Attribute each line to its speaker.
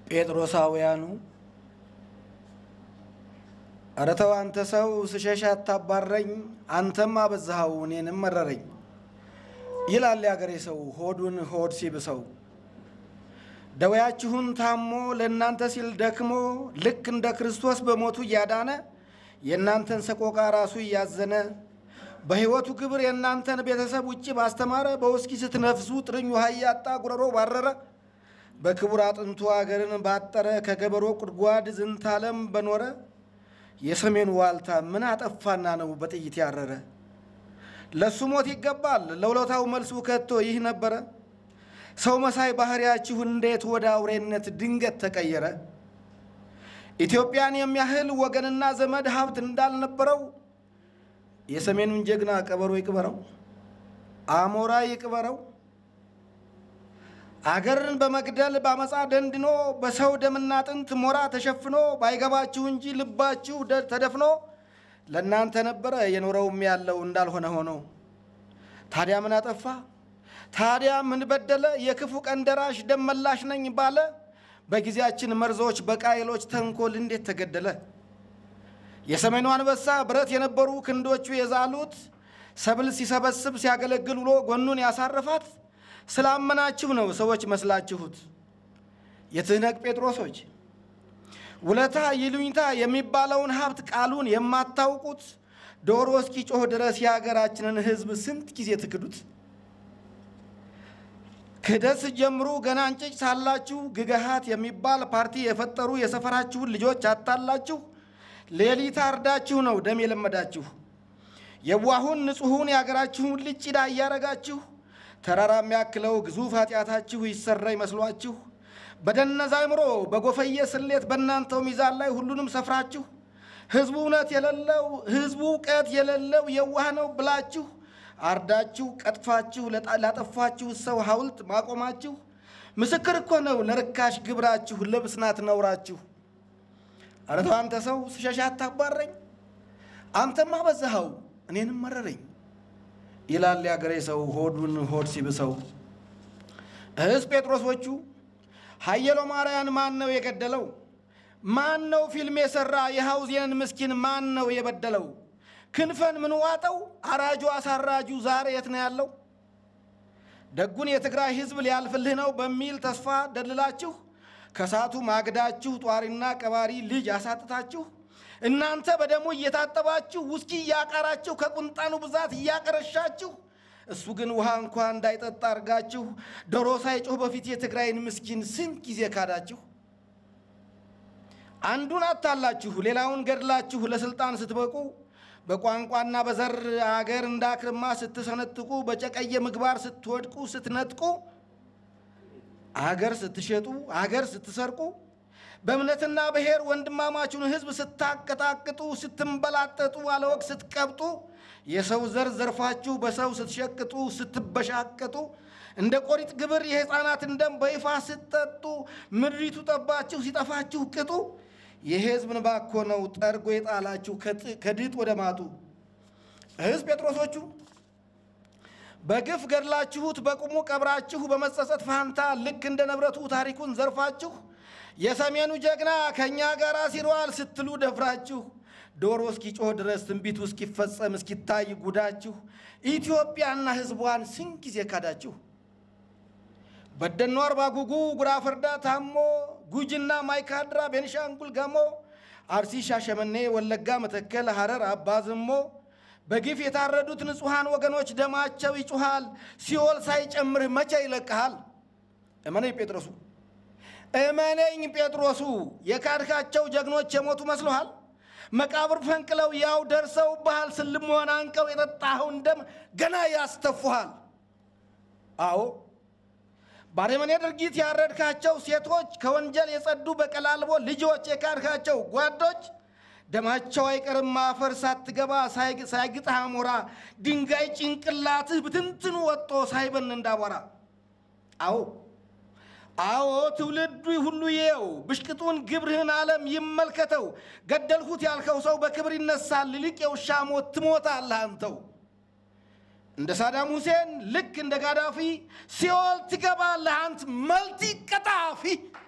Speaker 1: ጴጥሮሳውያኑ ኧረ ተው አንተ ሰው ስሸሽ አታባረኝ፣ አንተም አበዛኸው እኔንም መረረኝ ይላል ያገሬ ሰው ሆዱን ሆድ ሲብሰው። ደዌያችሁን ታሞ ለእናንተ ሲል ደክሞ ልክ እንደ ክርስቶስ በሞቱ እያዳነ የእናንተን ሰቆቃ ራሱ እያዘነ በሕይወቱ ክብር የእናንተን ቤተሰብ ውጭ ባስተማረ በውስኪ ስትነፍሱ ጥርኝ ውሃ እያጣ ጉረሮ ባረረ በክቡር አጥንቱ አገርን ባጠረ ከገበሮ ጉድጓድ ዝንተ ዓለም በኖረ የሰሜኑ ዋልታ ምን አጠፋና ነው በጥይት ያረረ? ለሱ ሞት ይገባል ለውለታው መልሱ ከቶ ይህ ነበረ። ሰው መሳይ ባህሪያችሁ እንዴት ወደ አውሬነት ድንገት ተቀየረ? ኢትዮጵያን የሚያህል ወገንና ዘመድ ሀብት እንዳልነበረው የሰሜኑን ጀግና ቀበሮ ይቅበረው፣ አሞራ ይቅበረው። አገርን በመግደል በአመፃ ደንድኖ በሰው ደምና አጥንት ሞራ ተሸፍኖ ባይገባችሁ እንጂ ልባችሁ ተደፍኖ ለእናንተ ነበረ የኖረውም ያለው እንዳልሆነ ሆኖ። ታዲያ ምን አጠፋ? ታዲያ ምን በደለ? የክፉ ቀን ደራሽ ደም መላሽ ነኝ ባለ በጊዜያችን መርዞች በቃየሎች ተንኮል እንዴት ተገደለ? የሰሜኑ አንበሳ ብረት የነበሩ ክንዶቹ የዛሉት ሰብል ሲሰበስብ ሲያገለግል ውሎ ጎኑን ያሳረፋት ስላመናችሁ ነው ሰዎች መስላችሁት። የትህነግ ጴጥሮሶች ውለታ ይሉኝታ የሚባለውን ሀብት ቃሉን የማታውቁት ዶሮ እስኪ ጮህ ድረስ የሀገራችንን ሕዝብ ስንት ጊዜ ትክዱት። ክህደት ስትጀምሩ ገና እንጭጭ ሳላችሁ ግገሃት የሚባል ፓርቲ የፈጠሩ የሰፈራችሁን ልጆች አታላችሁ ሌሊት አርዳችሁ ነው ደም የለመዳችሁ። የዋሁን ንጹሑን የሀገራችሁን ልጅ ጭዳ እያረጋችሁ ተራራ የሚያክለው ግዙፍ ኃጢአታችሁ ይሰራ ይመስሏችሁ በደነዛ አይምሮ በጎፈየ ስሌት በእናንተው ሚዛን ላይ ሁሉንም ሰፍራችሁ ህዝቡ እውነት የሌለው ህዝቡ እውቀት የሌለው የዋህ ነው ብላችሁ አርዳችሁ ቀጥፋችሁ ላጠፋችሁ ሰው ሐውልት ማቆማችሁ ምስክር እኮ ነው ለርካሽ ግብራችሁ ልብስ ናት ነውራችሁ። ኧረ ተው አንተ ሰው ስሸሻ አታባረኝ፣ አንተማ በዛኸው እኔንም መረረኝ ይላል ያገሬ ሰው ሆዱን ሆድ ሲብሰው። እህስ ጴጥሮሶቹ ሀየሎ ማርያን ማን ነው የገደለው? ማን ነው ፊልም የሰራ የሐውዜንን ምስኪን ማን ነው የበደለው? ክንፈን ምን ዋጠው አራጁ አሳራጁ ዛሬ የት ነው ያለው? ደጉን የትግራይ ህዝብ ሊያልፍልህ ነው በሚል ተስፋ ደልላችሁ ከሳቱ ማግዳችሁ ጧሪና ቀባሪ ልጅ አሳጥታችሁ እናንተ በደሙ እየታጠባችሁ ውስኪ እያቃራችሁ ከቁንጣኑ ብዛት እያቀረሻችሁ እሱ ግን ውሃ እንኳ እንዳይጠጣ አርጋችሁ ዶሮ ሳይጮህ በፊት የትግራይን ምስኪን ስንት ጊዜ ካዳችሁ። አንዱን አታላችሁ ሌላውን ገድላችሁ ለስልጣን ስትበቁ በቋንቋና በዘር አገር እንዳክርማ ስትሰነጥቁ በጨቀየ ምግባር ስትወድቁ ስትነጥቁ አገር ስትሸጡ አገር ስትሰርቁ በእምነትና ብሔር ወንድማማቹን ህዝብ ስታቀጣቅጡ ስትንበላጠጡ አለወቅ ስትቀብጡ የሰው ዘር ዘርፋችሁ በሰው ስትሸቅጡ ስትበሻቀጡ እንደ ቆሪጥ ግብር የሕፃናትን ደም በይፋ ስትጠጡ ምድሪቱ ጠባችሁ ሲጠፋችሁ ቅጡ የሕዝብ እንባ እኮ ነው ጠርጎ የጣላችሁ ከድጥ ወደ ማጡ። እህስ ጴጥሮሶቹ በግፍ ገድላችሁት በቁሙ ቀብራችሁ በመጸጸት ፋንታ ልክ እንደ ንብረቱ ታሪኩን ዘርፋችሁ የሰሜኑ ጀግና ከእኛ ጋር ሲሯል ስትሉ ደፍራችሁ ዶሮ እስኪጮህ ድረስ ትንቢቱ እስኪፈጸም እስኪታይ ጉዳችሁ ኢትዮጵያና ሕዝቧን ስንት ጊዜ ካዳችሁ። በደኖ አርባ ጉጉ፣ ጉራ ፈርዳ፣ ታሞ፣ ጉጂና ማይካድራ፣ ቤንሻንጉል ጋሞ፣ አርሲ፣ ሻሸመኔ፣ ወለጋ፣ መተከል፣ ሐረር፣ አባዝሞ በግፍ የታረዱት ንጹሐን ወገኖች ደማቸው ይጩሃል። ሲኦል ሳይጨምርህ መቼ ይለቅሃል? እመነኝ ጴጥሮሱ እመነኝ ጴጥሮሱ የካድካቸው ጀግኖች የሞቱ መስሎሃል? መቃብር ፈንቅለው ያው ደርሰው ባህል ስልምሆን አንቀው የጠጣኸውን ደም ገና ያስተፉሃል። አዎ ባረመኔ ድርጊት ያረድካቸው ሴቶች ከወንጀል የጸዱ በቀላልቦ ልጆች የካድካቸው ጓዶች ደማቸው አይቀርም አፈር ሳትገባ ሳይግጥህ አሞራ ድንጋይ ጭንቅላትህ ብትንትኑ ወጦ ሳይበን እንዳቧራ። አዎ አዎ ትውልዱ ሁሉ ይየው ብሽቅጡን ግብርህን ዓለም ይመልከተው። ገደልሁት ያልከው ሰው በክብር ይነሳል፣ ይልቅ የውሻ ሞት ትሞታለህ አንተው። እንደ ሳዳም ሁሴን ልክ እንደ ጋዳፊ ሲኦል ትገባለህ አንት መልቲ ቀጣፊ።